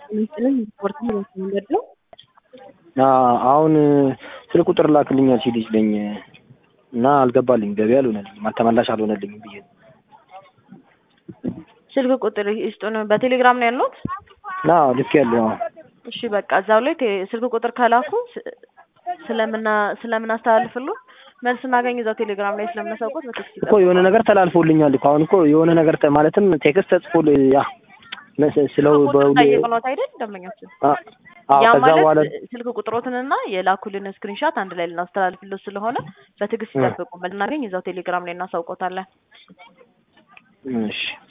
ምስልን ስፖርት መንገድ ነው። አሁን ስልክ ቁጥር ላክልኛል ሲል ይችለኝ እና አልገባልኝ ገቢ አልሆነልኝም አልተመላሽ አልሆነልኝም ብዬ ነው። ስልክ ቁጥር ይስጡን። በቴሌግራም ነው ያሉት? አዎ ልክ ያለው እሺ በቃ እዛው ላይ ቴ- ስልክ ቁጥር ከላኩ ስ- ስለምና ስለምናስተላልፍሉ መልስ እናገኝ እዛው ቴሌግራም ላይ ስለምናሳውቁት በቴክስት እኮ የሆነ ነገር ተላልፎልኛል እኮ አሁን እኮ የሆነ ነገር ተ- ማለትም ቴክስት ተጽፎል ያ መስ- ስለው ቁጥር በሁሌ ጠይቅኖት አይደል ደንበኛችን? አ- አዎ ያ ከዛ በኋላ ማለት ስልክ ቁጥሮትንና የላኩልን ስክሪንሻት አንድ ላይ ልናስተላልፍለት ስለሆነ በትዕግስት እ። ይጠብቁ። መልስ እናገኝ እዛው ቴሌግራም ላይ እናሳውቆታለን። እሺ